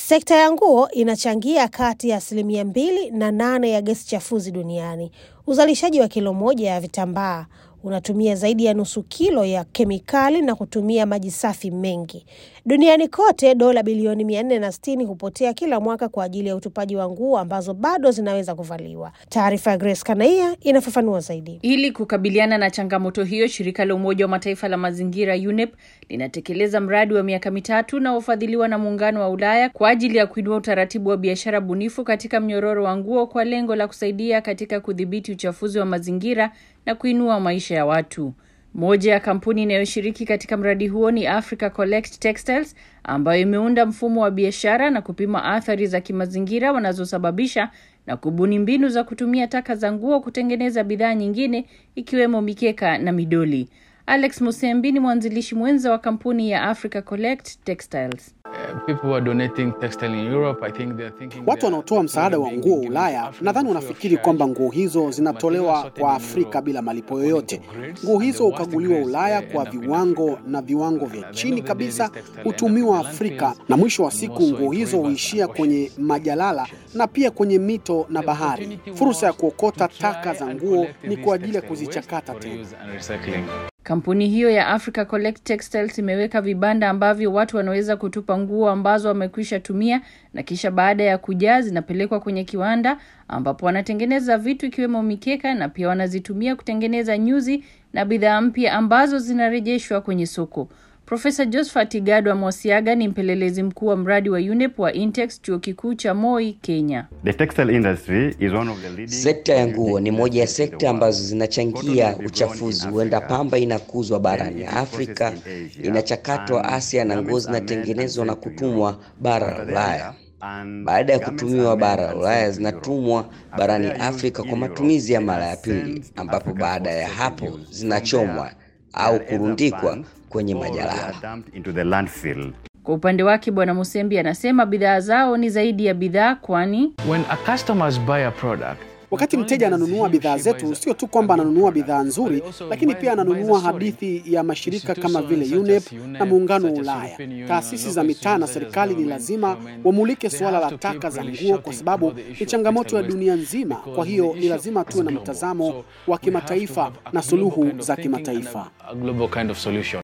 Sekta ya nguo inachangia kati ya asilimia mbili na nane ya gesi chafuzi duniani. Uzalishaji wa kilo moja ya vitambaa unatumia zaidi ya nusu kilo ya kemikali na kutumia maji safi mengi. Duniani kote, dola bilioni mia nne na sitini hupotea kila mwaka kwa ajili ya utupaji wa nguo ambazo bado zinaweza kuvaliwa. Taarifa ya Grace Kanaia inafafanua zaidi. Ili kukabiliana na changamoto hiyo, shirika la Umoja wa Mataifa la mazingira UNEP linatekeleza mradi wa miaka mitatu unaofadhiliwa na Muungano wa Ulaya kwa ajili ya kuinua utaratibu wa biashara bunifu katika mnyororo wa nguo kwa lengo la kusaidia katika kudhibiti uchafuzi wa mazingira na kuinua maisha ya watu. Moja ya kampuni inayoshiriki katika mradi huo ni Africa Collect Textiles ambayo imeunda mfumo wa biashara na kupima athari za kimazingira wanazosababisha na kubuni mbinu za kutumia taka za nguo kutengeneza bidhaa nyingine ikiwemo mikeka na midoli. Alex Musembi ni mwanzilishi mwenza wa kampuni ya Africa Collect Textiles. Watu wanaotoa msaada wa nguo Ulaya nadhani wanafikiri kwamba nguo hizo zinatolewa kwa Afrika bila malipo yoyote. Nguo hizo hukaguliwa Ulaya kwa viwango na viwango vya chini kabisa hutumiwa Afrika, na mwisho wa siku nguo hizo huishia kwenye majalala na pia kwenye mito na bahari. Fursa ya kuokota taka za nguo ni kwa ajili ya kuzichakata tena. Kampuni hiyo ya Africa Collect Textiles imeweka vibanda ambavyo watu wanaweza kutupa nguo ambazo wamekwisha tumia na kisha baada ya kujaa zinapelekwa kwenye kiwanda ambapo wanatengeneza vitu ikiwemo mikeka na pia wanazitumia kutengeneza nyuzi na bidhaa mpya ambazo zinarejeshwa kwenye soko. Profesa Josephat Gadwa Mwasiaga ni mpelelezi mkuu wa mradi wa UNEP wa Intex chuo kikuu cha Moi, Kenya. The textile industry is one of the leading... Sekta ya nguo ni moja ya sekta ambazo zinachangia uchafuzi. Huenda pamba inakuzwa barani Afrika, inachakatwa Asia na nguo zinatengenezwa na kutumwa bara la Ulaya. Baada ya kutumiwa bara la Ulaya zinatumwa barani Afrika kwa matumizi ya mara ya pili, ambapo baada ya hapo zinachomwa au kurundikwa kwenye majalala. Kwa upande wake Bwana Musembi anasema bidhaa zao ni zaidi ya bidhaa, kwani Wakati mteja ananunua bidhaa zetu, sio tu kwamba ananunua bidhaa nzuri, lakini pia ananunua hadithi ya mashirika kama vile UNEP na Muungano wa Ulaya. Taasisi za mitaa na serikali ni lazima wamulike suala la taka za nguo, kwa sababu ni changamoto ya dunia nzima. Kwa hiyo ni lazima tuwe na mtazamo wa kimataifa na suluhu za kimataifa.